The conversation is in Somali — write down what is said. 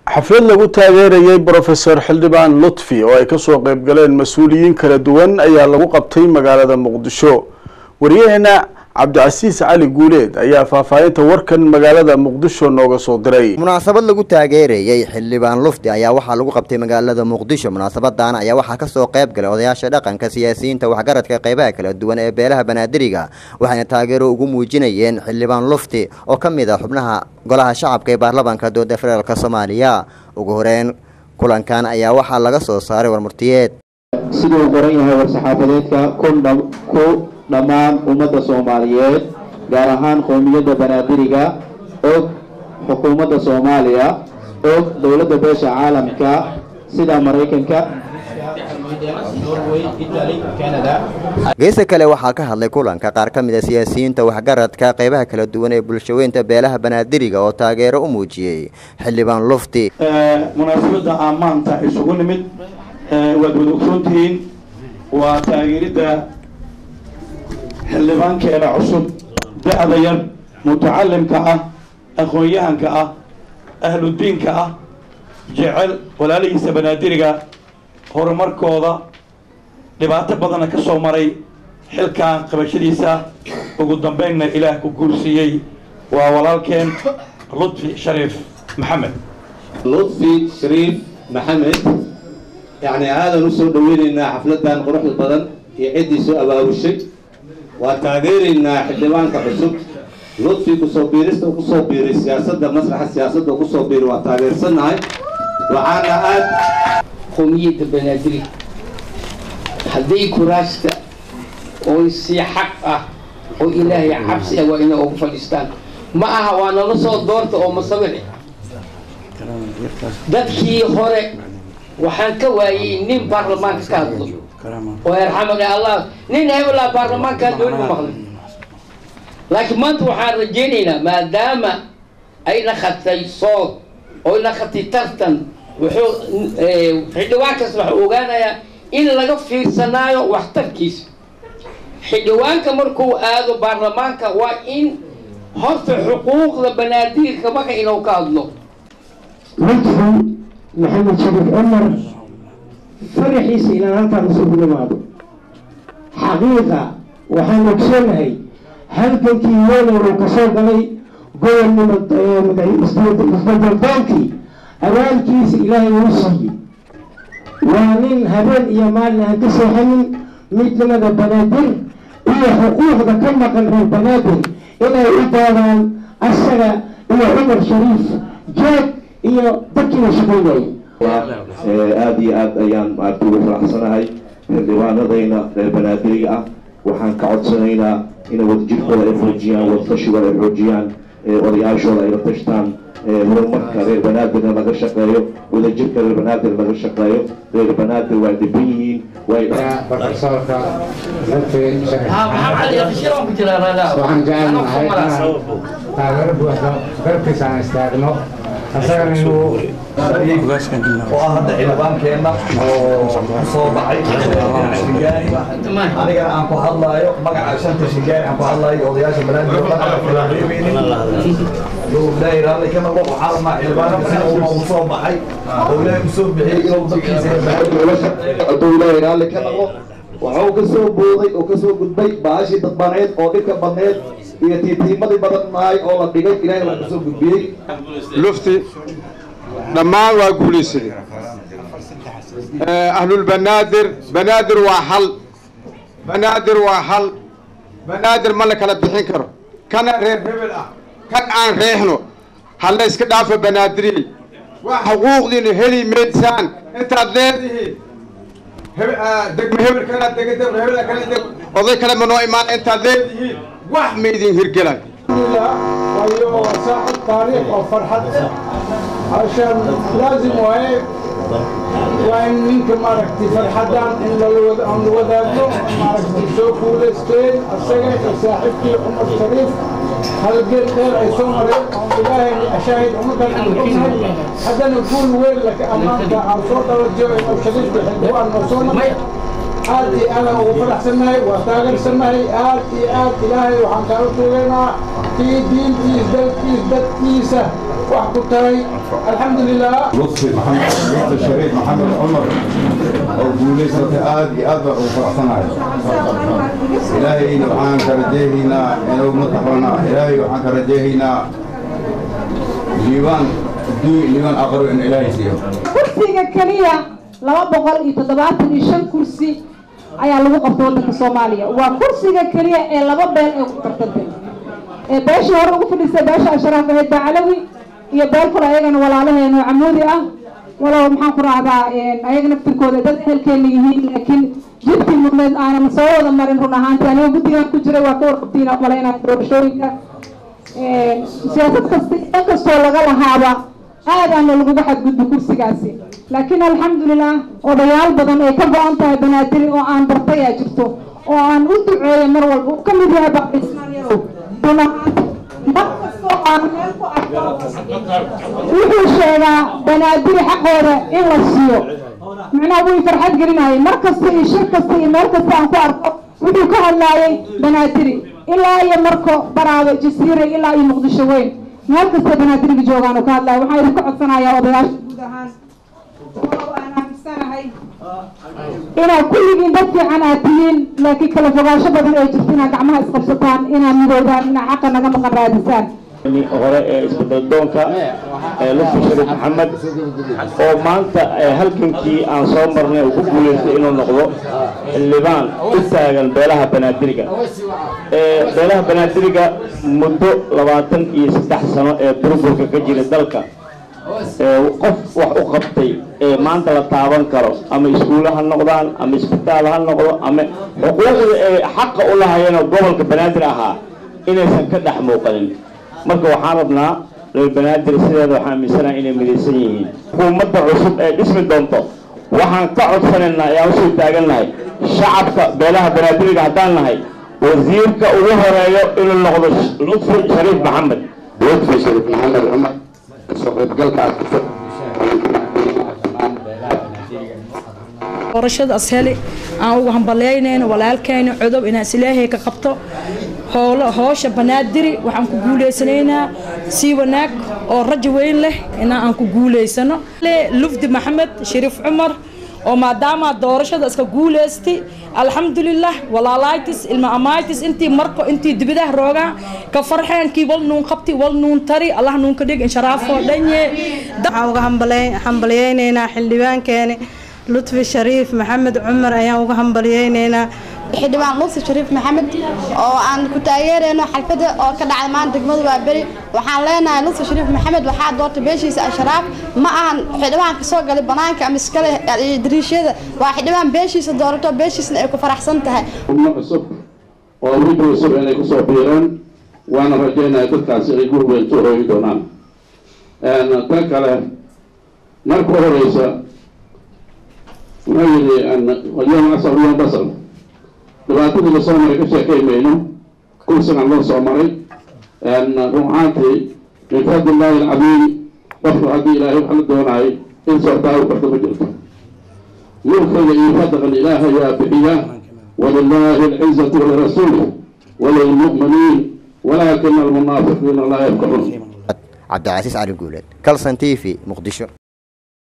xaflad lagu taageerayay brofesor xildhibaan lutfi oo ay kasoo qeyb galeen mas-uuliyiin kala duwan ayaa lagu qabtay magaalada muqdisho wariyaheena cabdicasiis cali guuleed ayaa faahfaahinta warkan magaalada muqdisho nooga soo diray munaasabad lagu taageerayey xildhibaan lufti ayaa waxaa lagu qabtay magaalada muqdisho munaasabadan ayaa waxaa kasoo qayb galay odayaasha dhaqanka siyaasiyiinta waxgaradka qeybaha kala duwan ee beelaha banaadiriga waxayna taageero ugu muujinayeen xildhibaan lufti oo ka mid ah xubnaha golaha shacabka ee baarlamaanka dowladda federaalk soomaaliya ugu horeyn kulankan ayaa waxaa laga soo saaray warmurtiyeed siduu qoran yahay war-saxaafadeedka ku dhammaan ummadda soomaaliyeed gaar ahaan qowmiyadda banaadiriga og xukuumadda soomaaliya og dowladda beesha caalamka sida maraykanka geesa kale waxaa ka hadlay kulanka qaar ka mid a siyaasiyiinta waxgaradka qeybaha kala duwan ee bulshaweynta beelaha banaadiriga oo taageero u muujiyey xildhibaan lufti munaasabadda aan maanta isugu nimid waad wada ogsoontihiin waa taageeridda xildhibaankeena cusub da-da yar mutacalimka ah aqoon-yahanka ah ahludiinka ah jecel walaalihiisa banaadiriga horumarkooda dhibaato badanna ka soo maray xilkan qabashadiisa ugu dambeynna ilaah ku guursiiyey waa walaalkeen lutfi shariif maxamed lutfi shariif maxamed yacni aadan usoo dhaweyneynaa xafladan quruxda badan iyo ciddii soo abaabushay waa taageeraynaa xildhibaanka cusub lutfi kusoo biirista u kusoo biiray siyaasadda masraxa siyaasadda u kusoo biiray waa taageersannahay waxaana aad qowmiyadda banaadiri hadday kuraasta oo si xaq ah oo ilaahay cabsi ah waa inay ugu fadhiistaan ma aha waa nala soo doorta oo masawire dadkii hore waxaan ka waayey nin baarlamaanka ka hadlo oo yarxamani allah nin hebelaa baarlamaankaa dooni ma maqlin laakiin maanta waxaan rajaynaynaa maadaama ay naqatay sood oo ay naqatay tartan wuxuu xildhibaankaas waxuu ogaanayaa in laga fiirsanaayo waxtarkiisa xildhibaanka markuu aado baarlamaanka waa in horta xuquuqda banaadirka marka inuu ka hadlo lutfi maxamed shariif cumar faraxiisa inaan halkaan isugu nimaado xaqiiqa waxaan ogsoonahay halkankii weelar uu kasoo galay gobolnimo isbedeldoonkii abaalkiisa ilaahay uu siiyey waa nin habeen iyo maalin aan ka seexanin midnimada banaadir iyo xuquuqda ka maqan reer banaadir inay u doodaan asaga iyo cumar shariif jeeg iyo dadkii la shaqaynayay aada iyo aad ayaan maarta ugu faraxsanahay xildhibaanadayna reer banaadiriga ah waxaan ka codsanaynaa inay wadajirkooda ay xoojiyaan wadtashigooda ay xoojiyaan odayaashooda ay la tashtaan horumarka reer banaadirna laga shaqeeyo wadajirka reer banaadir laga shaqeeyo reer banaadir waa dhiban yihiin profesorka waxaan jecelnahay inaan taageero buuxda garabkiisa aan istaagno asagana inuu oo ah hadda xildhibaankeenna oo soo baxay shigaani anigana aan ku hadlaayo magaca shanta shigaani aan ku hadlaayo odayaasha banaadiro dhan aan filaaqeybeynin ilaahay raalli ka noqo waxaa rabnaa xildhibaanka uu soo baxay oo ilaahay usoo bixiyey inuu dadkiisa hadduu ilaahay raalli ka noqo wuxuu ka soo booday oo kasoo gudbay baashii dadbaneed oo dhibka badneed iyo tiitiimadii badannahay oo la dhigay ilaahay waa kasoo gudbiyey lufti dhammaan waa guulaysaday ahlulbanaadir banaadir waa hal banaadir waa hal banaadir ma la kala bixin karo kana reer hebel ah kan aan reexno ha la iska dhaafo banaadiriyey waa xuquuqdiina heli maysaan intaad leedihiin degmo hebel kana dega degmo hebel kala deg oday kale ma noo imaan intaad leedihiin wax ma idin hirgelan وايو ساعة تاريخ أو فرحة عشان لازم وهي وإن منك ماركتي فرحتان إن الوضع أن الوضعنا ماركتي سوق ولستين السجن صاحبتي عمر الشريف هل قل خير أي سمر أو إلهي أشاهد عمر الحكيم حتى نقول وين لك أمامك أو صوت الرجوع أو شريف بحلوان وصونا aad iyo aad ugu faraxsannahay waa taageersannahay aad iyo aad ilaahay waxaan kaala tuugaynaa kii diintiis dalkiis dadkiisa wax ku taray alxamdulilah لطفي محمد لطفي الشريف محمد عمر oo guulaysatay aad iyo aad baan ugu faraxsanahay ilaahayna waxaan ka rajeehaynaa inuu madaxwana ilaahay waxaan ka rajeehaynaa liibaan adduun liibaan aqro in ilaahay siiyo kursiga keliya laba boqol iyo toddobaatan iyo shan kursi ayaa lagu qabtay waddanka soomaaliya waa kursiga keliya ee laba beel ee ku tartantay ee beeshii hore ugu fadhiisay beesha ashraaf ahayd bacalawi iyo beel kale ayagana walaalaheena oo camuudi ah walow maxaan ku raacdaa ayaga naftirkooda dad ehelkeena yihiin laakiin jidkii mudneed aanan soo wada marin run ahaanti aniga guddigan ku jiray waa ka warqabtiina malaynaya doorashooyinka siyaasad kasta in kastoo laga lahaaba aadaana laguga xadgudbo kursigaasi laakiin alxamdulilah odayaal badan ay ka go-an tahay banaadiri oo aan bartay aa jirto oo aan u duceeya mar walba uu ka mid yahay baabismaan yarow run ahaanti mar kastoo aan meel ku arko wuxuu sheegaa banaadiri xaqooda in la siiyo macnaha wuu farxad gelinayay mar kasta iyo shir kasta iyo meel kasta aan ku arko wuxuu ka hadlaayay banaadiri ilaa iyo marko baraado jasiire ilaa iyo muqdisho weyn meel kasta banaadiriga joogaan oo ka hadlaya waxaan idinka codsanayaa odayaasha guud ahaan walow aan aaminsanahay inaad kulligiin dad fiican aad tihiin laakiin kala fogaansho badan ay jirto inaad gacmaha isqabsataan inaad midoodaan inaad xaqa naga maqan raadisaan hore ee isbeddeldoonka ee lutfi shariif maxamed oo maanta halgankii aan soo marnay uu ku guulaystay inuu noqdo xildhibaan u taagan beelaha banaadiriga beelaha banaadiriga muddo labaatan iyo saddex sano ee burburka ka jira dalka qof wax u qabtay ee maanta la taaban karo ama iskuulle ha noqdaan ama isbitaal ha noqdo ama xuquuqda ee xaqa u lahayeenoo gobolka banaadir ahaa inaysan ka dhex muuqanin marka waxaan rabnaa reer banaadir sideeda waxaan aaminsanaha inay midaysan yihiin xukuumadda cusub ee dhismi doonto waxaan ka codsanaynaa ayaan usoo taagannahay shacabka beelaha banaadiriga haddaan nahay wasiirka ugu horeeyo inuu noqdo lutfi shariif maxamed lutfi shariif maxamed cumar kasoo qaybgalkaas doorashadaas heli aan ugu hambaleynayno walaalkayna codob inaan islaahay ka qabto howlo hoosha banaadiri waxaan ku guuleysanaynaa sii wanaag oo rajo weyn leh inaa aan ku guuleysano lufdi maxamed shariif cumar oo maadaama doorashada iska guuleystay alxamdulilah walaalaatis ilma amaatis intii marko intii dibidaha roogaa ka farxeenkii wal nuun qabti wal nuun tari allah nuun ka dhig insharaafoo dhanye waxaan uga hambaliyeynaynaa xildhibaankeeni lutfi shariif maxamed cumar ayaan uga hambaliyeynaynaa xildhibaan lutfi shariif maxamed oo aan ku taageerayno xalfada oo ka dhacda maanta degmada waa beri waxaan leenahay lutfi shariif maxamed waxaa doortay beeshiisa ashraaf ma ahan xildhibaan kasoo galay banaanka ama iskale dariishada waa xildhibaan beeshiisa doorato beeshiisna ay ku faraxsan tahay xubno cusub oo wiji cusub inay kusoo biireen waana rajeynaya dadkaasi ay guur weyn soo hooyi doonaan tan kale marka horeysa wuxuu yidhi alyawm asal yawm basal dhibaatadii lasoo maray ka sheekay mayno kursigan loo soo maray run ahaantii min fadli illaahi alcadiim qofku haddii ilaahay wax la doonaay in socdaa u karta ma jirto mulkiga iyo fadlan ilaahay waa bixiya walilaahi alcizatu walirasuulih walilmu'miniin walaakina almunaafiqiina laa yafkacuun cabdicasiis cali guuleed calson t v muqdisho